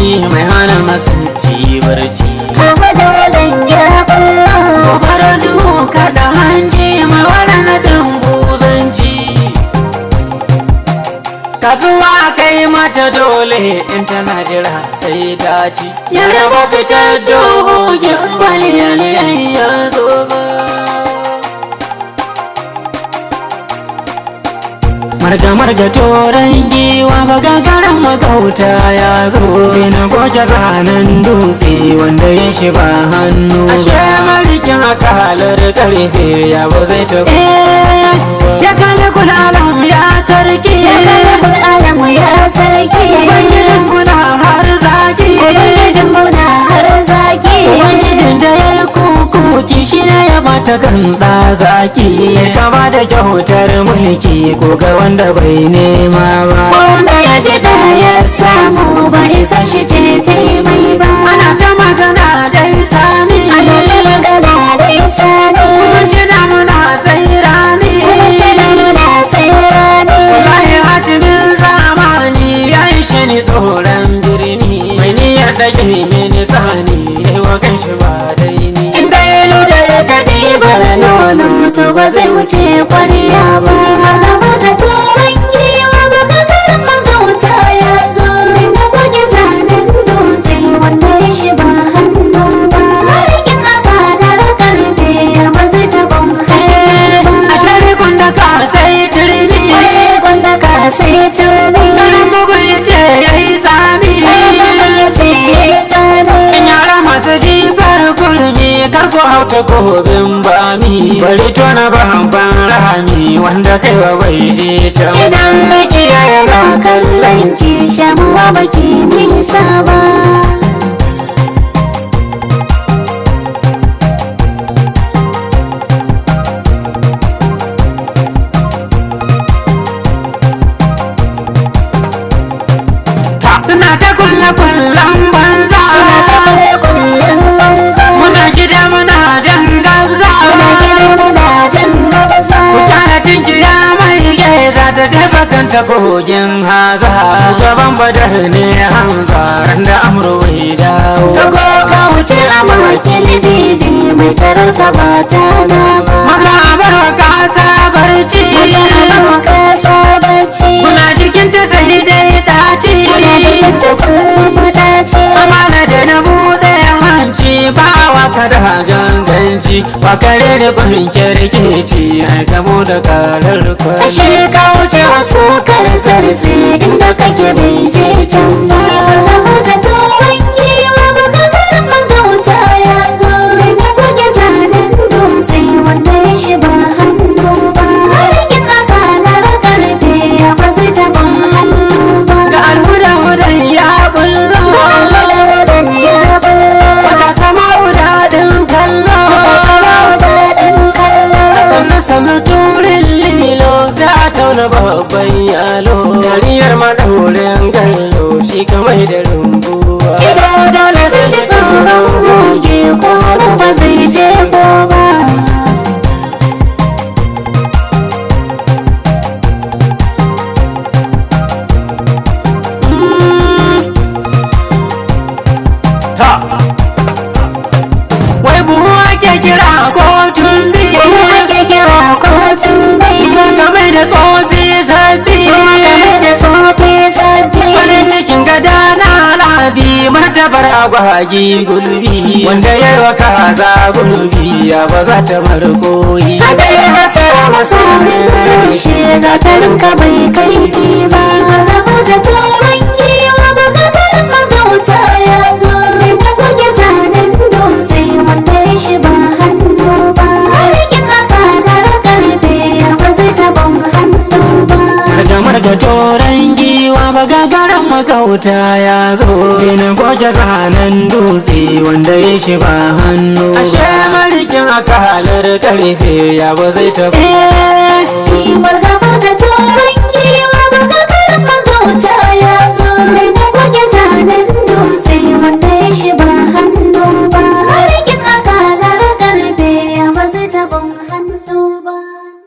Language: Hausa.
dafi mai hana masanci barci Kafa da wadan ya kullo gobarar duhu kada hanji mai wani na dambuzanci kasuwa kai mata dole in tana jira sai ta ci yara ba su ta dohogin baliyaliyan ya zo ba marga marga toron giwa bagagaran magauta ya zo na goge zanen dutse wanda ya shi ba hannu ashe marikin akalar karfe ya ba zai taɓa ya kalli kulalan ya sarki Ya kalla kun alamu ya sarki ubangijin kuna har zaki Ubangijin muna har zaki ubangijin da ya yi kukuki shi ne ya bata ganda zaki kama da kyautar mulki ko ga wanda bai nema ba Wanda ya bida ya samu ba isa shi ce taimai ba ana ta magana dai sani Ana ta magana dai sani mun ji damuna sai rani Wace da muna sai rani wallahi hatimin zamani ya ishe ni tsoron birni mai niyyar dake mini sani yayi wa kanshi ba dai ni Inda ya luda ya kaɗi bara nono to ba zai wuce kwariya ba Malamu da turan giwa ba ka karin magauta ya zo Inda goge zanen dutse wanda ya shi ba hannu ba Marikin akalar karfe ba zai taɓa hannu ba a sharikun da ka sai turmi Kwaye gwanda ka sai turmi garin bugun ya ce ya yi tsami Kwaye ya ce ya yi tsada in yara masu jifar kurmi karko hauta kobin bami bari tona bamban rami wanda kai wa bai je can Idan makiya yana kallon ki shamuwa baki nisa ba suna ta kulle kullen banza Suna ta kare kullum banza muna gida muna jan gabza Muna gida muna jan gabasa Kyara tinkiya mai geza ta jefa kanta kogin haza gaban badar ne hamza da amro bai dawo Sako ka wuce a makin bibi mai tarar ka ba ta dama maza bar kasa barci Masa ba ka sabaci muna jikin ta sai dai daci Muna jikin ta kullum madaci amana da na buɗe hanci ba wa kada ganganci ba kare da ban kirkici ai kamo da karar kwai Ashe ka wuce wasu karzarze inda kake bai je can ba Alamu ka tuwon giwa ba ka karin magauta ya zo Mai na goge zanen dutse wanda ya shi ba hannu ba Marikin akalar karfe ba zai taɓa hannu ba ga alhuda hudan ya bullo Alwadan ya bullo wata sama daɗin kallo Ta sama daɗin kallo sannan sannan turin lilo za a tauna babban yalo dariyar maɗaurin gallo shi kamar da rumbuwa Ido dole zai ji tsoron goge ko hannu ba zai je ko ba ha wai buhu ake kira kotun biyu Kuma ake kira kotun bai game da tsofi sabbi game da sofi safi farin cikin gada na labi martabar agwagi gulbi wanda ya yi wa kaza gulbi ya ba za ta bar koyi Kada ya hatara masorin rushe gatarin ka bai kaifi ba Rabu da turan giwa ba gagarin magauta ya zo Mai na goge zanen dutse wanda ya shi ba hannu ba Marikin akalar karfe ba zai taɓa hannu ba Marga marga toron giwa ba gagaran magauta ya zo Gina goge zanen dutse wanda ya shi ba hannu Ashe marikin akalar karfe ya ba zai taɓa Mar